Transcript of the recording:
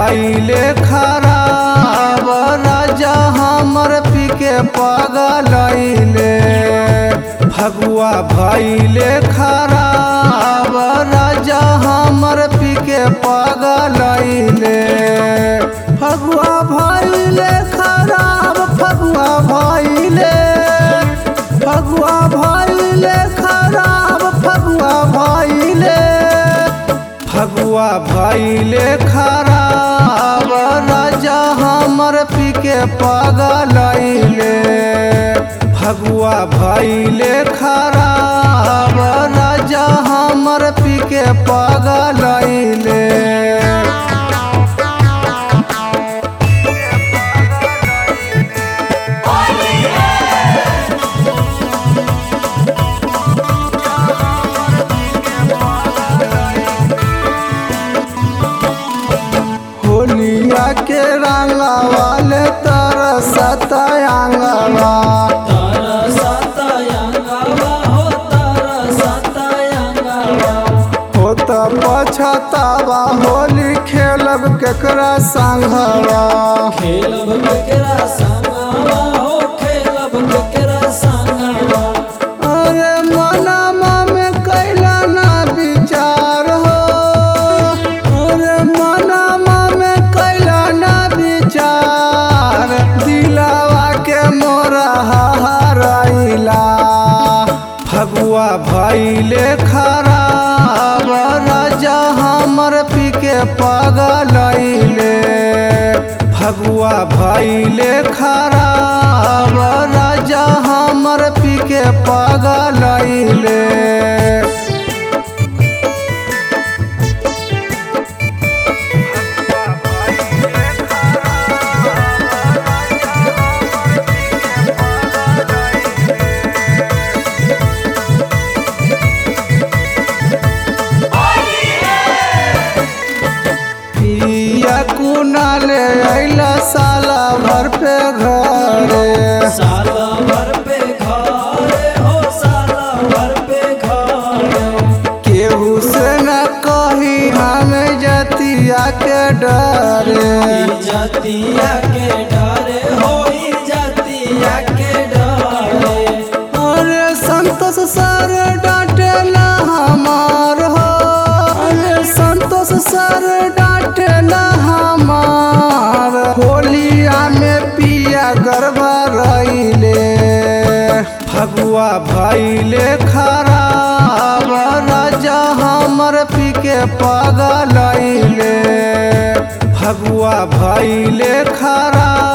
भैले खराब राजा हमर पीके पगलैले फगुआ भैले खराब राजा हमर पीके पगलैले फगुआ भैले खराब फगुआ भैले फगुआ भैले खराब फगुआ भैले फगुआ भैले खराब राजा हमर पीके पगलैले फगुआ भैले खराब राजा हमर पीके पगलैले होलिया के रंगा वाले तरसत आंगवा तारा सतयंगवा हो तारा सतयंगवा हो त पछतावा होली खेलब केकरा संघवा खेलब केकरा संगवा हो खेलब केकरा संगवा अरे मनमा में कैला ना विचार हो अरे मनमा में कैला ना विचार दिलावा के मोरा हराइला फगुआ भैले खराब राजा हमर पीके पगलैले फगुआ भैले खराब राजा हमर पीके पगलैले पिया कुना ले अइला साला भर पे घरे साल भर पे घरे हो साल भर पे घरे केहू से न कही हम जतिया के डरे जतिया के डरे हो जतिया के डरे अरे संतोष सर डांटेला हमार हो अरे संतोष सर डांटेला हमार होलिया में पिया गरबा रैले फगुआ भैले खराब राजा हमर पीके पगलैले फगुआ भैले खराब